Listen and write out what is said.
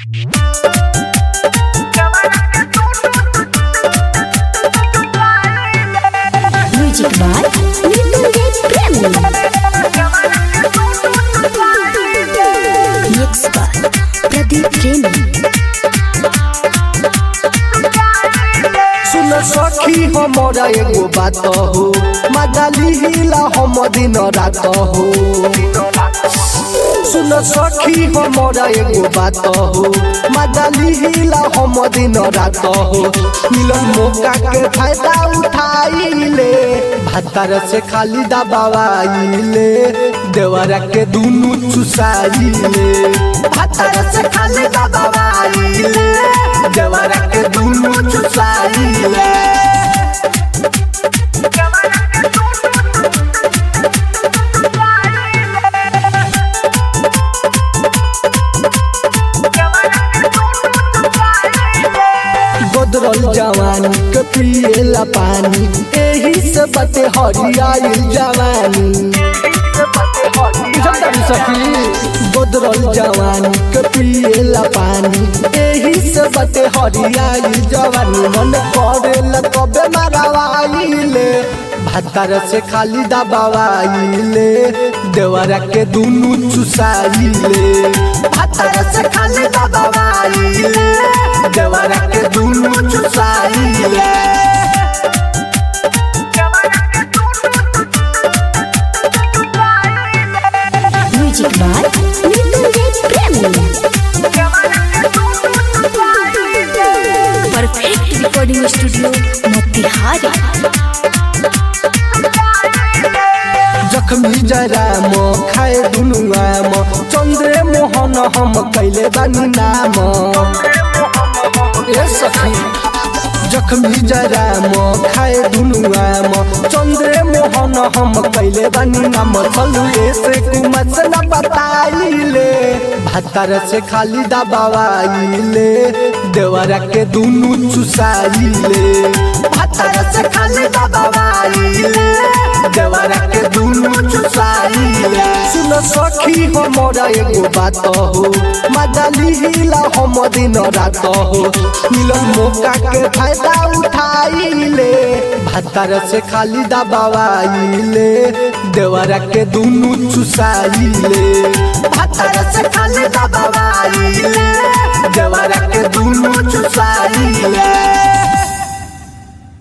Music by Nitin Premi. Mix by Pradeep Premi. सुन सखी हमरा एगो बात हो मजाली हिला हम दिन रात हो सुन सखी हमरा एगो बात हो मजाली हिला हम दिन रात हो मिलन मौका के फायदा उठाइले भातार से खाली दबावाइले देवरा के दुनु चुसाइले भातार से खाली दबावाइले देवरा के दुनु चुसाइले गोदरल जवानी के पिएला पानी एही से बते हरियाई जवानी बुझल सखी गोदरल जवानी के पिएला पानी एही से बते हरियाई जवानी मन करेला कबे मारवाइले भातार से खाली दबावाइले देवरा के दुनु चुसाइले भातार से खाली दबावाइले देवरा के दुनु चुसाइले Music by Nitin Premi. Perfect recording studio, Motihari. जखमी जरा म खाए दुनु आम चन्द्रे मोहन हम कैले बानी नाम ए सखी जखमी जरा म खाए दुनु आम चन्द्रे मोहन हम कैले बानी नाम चलु ऐसे कुमत से न बताइले भातार से खाली दबावाइले देवरा के दुनु चुसाइले भातार से खाली दबावाइले देवरा के दुनु चुसाइले सुन सखी हमरा एगो बात हो मजाली हिला हम दिन रात हो मिलन मौका के फायदा उठाइले भातार से खाली दबावाइले देवरा के दुनु चुसाइले भातार से खाली दबावाइले देवरा के दुनु चुसाइले